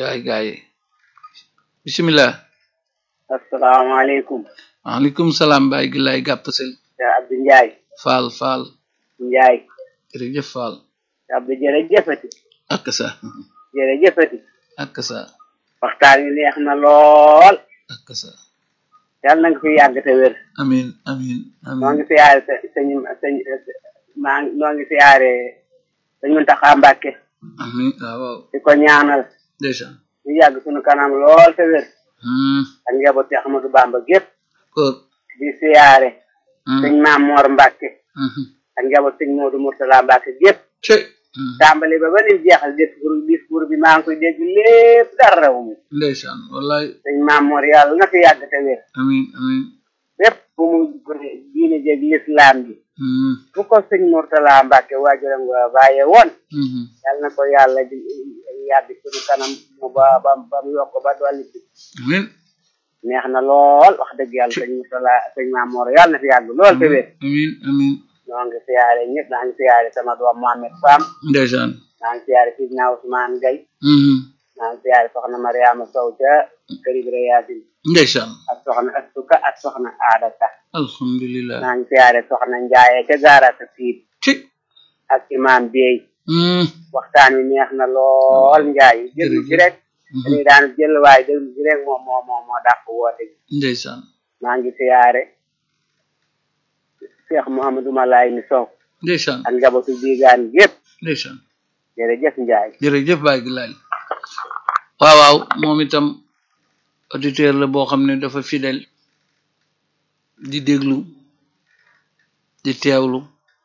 waay gaay yi bisimilah asalaamaaleykum waaleykum salaam baay gi lay gàpp sel te Abdou Ndiaye faal faal Ndiaye jërëjëf faal te Abdou jërëjëfati ak sa jërëjëfati ak sa waxtaan wi neex na lool ak sa yàlla na nga fi yàgg te wér amin amin noo amin ngi siyaare sa sëñ sëñ maa ngi noo ngi siyaare sëñ Muntaxa Mbàkke amin waaw waaw di ko ñaanal ndeysaan ñu yàgg suñu kanam lool te wér Hmm, ak njaboot ci Ahmadou Bamba gépp góor di siyaare Hmm, sëñ Maam Moor Mbàkke mhm. ak njaboot sëñ Moodu Murtala Mbàkke gépp cey Hmm, tàmbali ba ba nim jeexal discours discours bi maa ngi koy dégg lépp dara raw mi ndeysaan wallaay sëñ Maam Moor yàlla na fi yàgg te wér amin amin lépp bu mu diine jeg lislaam bi Hmm, fu ko sëñ Murtala Mbàkke waajuram nga bàyyee woon mhm. yàlla na ko yàlla di yàgg suñu kanam mu ba ba ba mu yokk ba dolli ci amin neex na lool wax dëgg yàlla sëñ Murtala sëñ Maam Moor yàlla na fi yàgg lool te wér amin amin ñoo ngi siyaare ñëpp naa ngi siyaare sama doom Mohamed Fam ndeysaan naa ngi siyaare Sidna Ousmane Gaye Mhm. naa ngi siyaare soxna Mariama Sow ca kër Ibra Yaasin ndeysaan ak soxna Astuka ak soxna Aada Ka alhamdulilah naa ngi siyaare soxna Njaaye ca gaarata siit ci ak imam Bey Hmm, waxtaan wi neex na lool Njaay jël ci rek mhm. dañuy daan jël waaye déglu ci rek moom moo moo moo dàq woote gi ndeysaan maa ngi siyaare Cheikh Mouhamadou Malaay mi Sow ndeysaan ak njabootu diigaan gépp ndeysaan jërëjëf Njaay jërëjëf baay gi laay waaw waaw moom itam auditeur la boo xam ne dafa fidèle di déglu di teewlu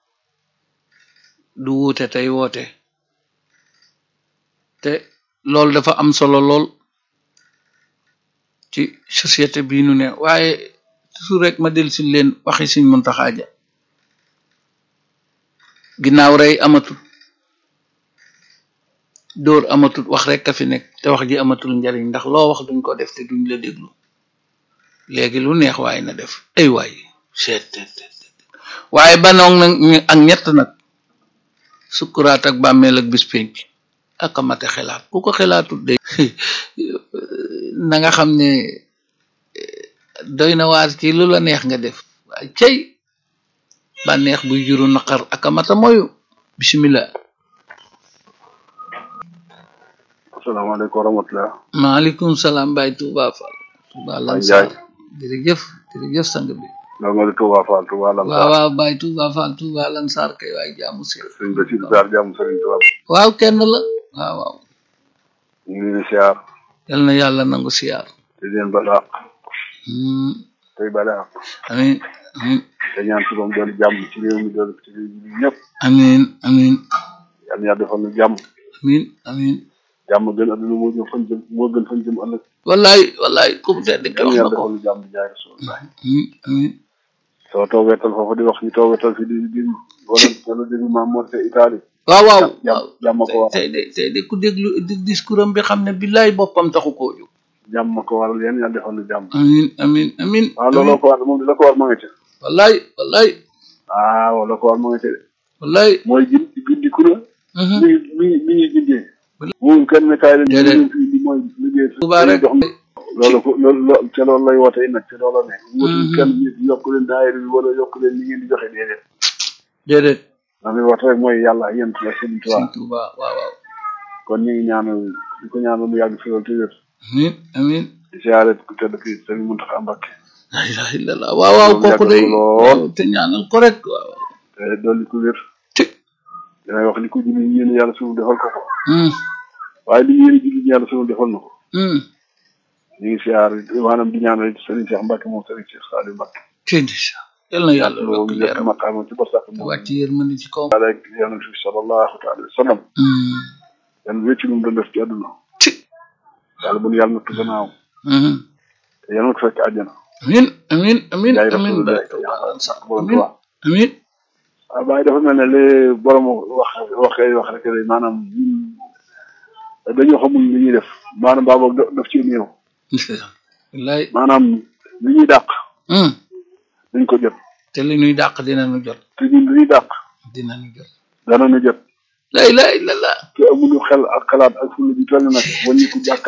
du wuute tey woote te loolu dafa am solo lool ci société bii nu ne waaye toujours rek ma del si leen waxi Sëñ Muntaxa Ja ginnaaw rey amatul dóor amatul wax rek a fi nekk te wax ji amatul njariñ ndax loo wax duñ ko def te duñ la déglu léegi lu neex waaye na def ay waay seet seet seet seet. waaye banoog nag ñu- ak ñett nag sukkuraat ak bàmmeel ak bis penc ak a mate xelaat ku ko xelaatul de na nga xam ne eh, doy na waar ci lu la neex nga def waaye cey bànneex buy juru naqar ak a mata moyu bismillah asalaamaaleykum wa rahmatulah. maaleykum salaam Baye Touba Fall. Touba Lansar jërëjëf jërëjëf sang bi. loolu nga di Touba Fall Touba Lam. waaw waaw Baye Touba Fall Touba Lansar kay waay jaamu si. sëñ Bachir Sarr jàmm sëriñ Touba. waaw kenn la waaw waaw. ñu ngi leen di siyaar yal na yàlla nangu siyaar. te di leen balaax Hmm, tey balaax amiin amiin te ñaan si moom doon jàmm ci réew mi doon ci réew mi ñëpp amiin amiin yal na yàlla defal ñu jàmm amiin amiin. jàmm gën adduna moo gën fan jëm moo gën fan jëm ëllëg wallaay wallaay ku mu tedd ki yal wax na na yàlla ko. defal ñu jàmm di jaay rasulullah amiin amiin. soo toogeetal foofu di wax ñu toogeetal fi di di wala wala déglu maam moo te Italie waaw waaw jàmm waaw. jàmm ko war tey de tey de ku déglu di- discours am bi xam ne billaay boppam taxu koo jóg. jàmm ko waral yéen yàlla defal ñu jàmm amiin amiin amiin. waaw looloo ko war moom di la ko war ma nga ci wallaay wallaay waaw la ko war ma nga ci de wallaay. mooy gin gindi ku la Mhm. mi mi mi ñuy bindee moom kenn kaay la Déedéet. ñu fii di mooy liggéey Touba rek. jox loolu ko loolu loolu ca loolu lay woote nag ca loolu ne wutul kenn nit yokk leen daayira bi wala yokk leen li ngeen di joxe déedéet déedéet. ndax li woote rek mooy yàlla yéen la sëñ Tuubaa Sëñ Touba waaw waaw. kon ñu ngi ñaanal di ko ñaanal mu yàgg fi loolu te wér amiin amiin. di siyaare ku tedd ki sëñ Muntaxa Mbàkke la ilaha illallah waaw waaw Moom kooku yàggal day ko lool. waaw te ñaanal ko rek waaw. te dolli ko wér ci. damay wax li ko julli yéen yàlla suñu defal ko ko Hmm, waaye li yéen julli yàlla suñu defal na ko hmm. ñu ngi siyaar maanaam di ñaanal sëriñ Cheikh Mbàkke moom sëriñ Cheikh Saliou Mbàkke ci ndeysaan. yal na yàlla loolu yokk lépp leeram maqaama ci barsàq moom wàcc yërmande ci kaw. yàlla ak yonent bi sallallahu alayhi wa sallam Hmm, yan wécc lu mu doon def ci àdduna ci. yàlla bu nu yàlla nattu gannaaw Hmm. te yàlla na ko fekk àjjana amiin amiin amiin yaay amiin rasulullah Baye Touba Lansar borom amiin Tuubaa amiin. waaw Baye dafa mel ne li borom wax waxee wax rek de maanaam ñun dañoo xamul li ñuy def maanaam baa boog da- daf ci néew wallaay. maanaam li ñuy dàq Hmm. dañ ko jot te li ñuy dàq dinañu jot te ñun li ñuy dàq dinañu jot. danañu jot la ilaha illallah. te amuñu xel ak xalaat ak fulla bi toll nag waññi ko jàkk